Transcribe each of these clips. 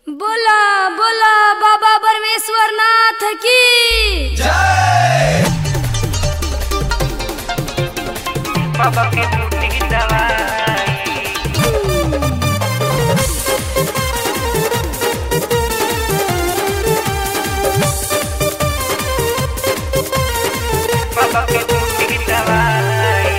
बोला बोला बाबा परमेश्वर नाथ की बाबा के बूटी की दवाई बाबा के बूटी की दवाई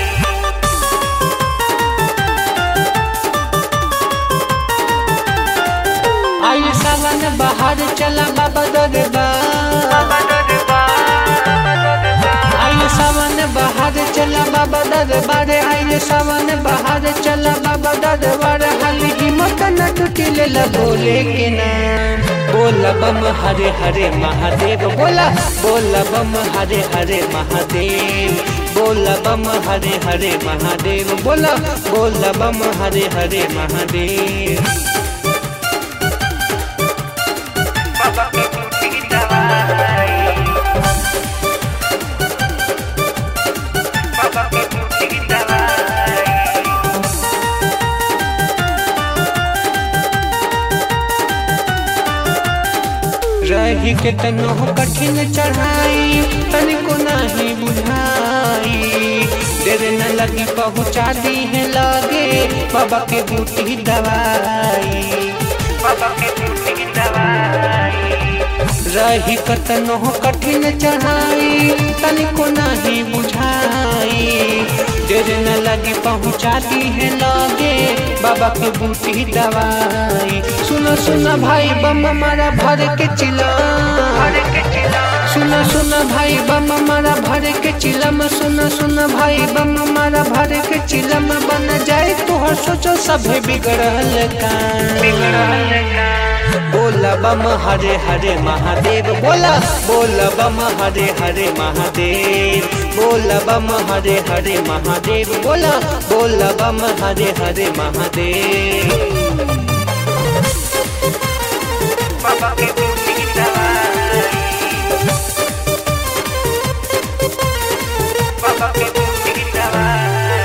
आई सावन बाहर चला बाबा दरबार बाबा दरबार आई सावन बाहर चला बाबा दरबार आई सावन बाहर चला बाबा दरबार हाली हिम्मत न टूटी ले बोले के नाम बोला बम हरे हरे महादेव बोला बोला बम हरे हरे महादेव बोला बम हरे हरे महादेव बोला बोला बम हरे हरे महादेव बाबा के बूटी की दवाई बाबा के बूटी की दवाई रही के तनो कठिन चढ़ाई तनिको नाही बुझाई देर न लगी पहुँचा दी है लागे बाबा के बूटी दवाई बाबा के बूटी की दवाई रही कतनो कठिन चढ़ाई तनिको नाही बुझाई देर न लगी पहुँचा दी है लागे बाबा के बूटी दवाई सुनो सुनो भाई बम मारा भर के चिला हरे के चिला सुना सुना भाई बम मारा भर के चिलम सुना सुना भाई बम मारा भर के चिलम बन जाए तो हर सोचो सभे बिगड़ल का बिगड़ल का बोला बम हरे हरे महादेव बोला बोला बम हरे हरे महादेव बोला बम हरे हरे महादेव बोला बोला बम हरे हरे महादेव बाबा के बूटी की दवाई बाबा के बूटी की दवाई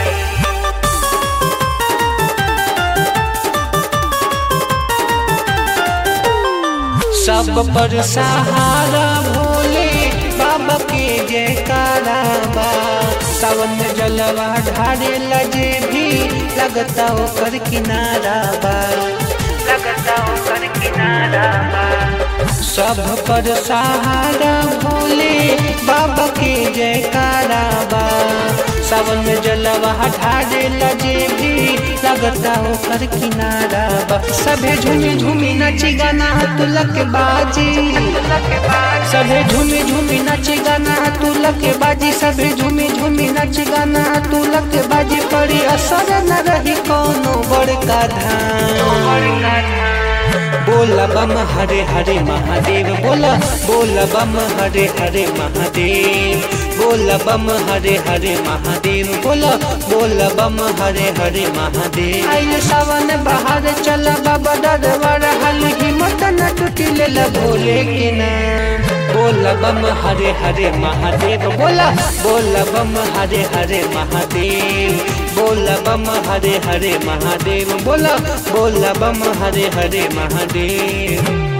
सब पर सहारा भोले बाबा के जयकारा बा सावन जलवा ढारे लजे भी लगता ओकर किनारा बा लगता ऊपर किनारा बा सब पर सहारा भोले बाबा के जयकारा बा सावन जलवा ढारे लजे भी लगता ओकर किनारा बा सभे झूमी झूमी नची गाना तुलक बाजी के बाद सभे झूमी झूमी नाच गाना तू लके बाजी सभे झूमी झूमी नाच गाना तू लके बाजी पड़ी असर न रही कोनो बड़का धाम बोला बम हरे हरे महादेव बोला बोला बम हरे हरे महादेव बोला बम हरे हरे महादेव बोला बोला बम हरे हरे महादेव आइल सावन बाहर चला बाबा दरबार हल हिम्मत न टूटी ले भोले के नाम बोला बम हरे हरे महादेव बोला बोला बम हरे हरे महादेव बोला बम हरे हरे महादेव बोला बोला बम हरे हरे महादेव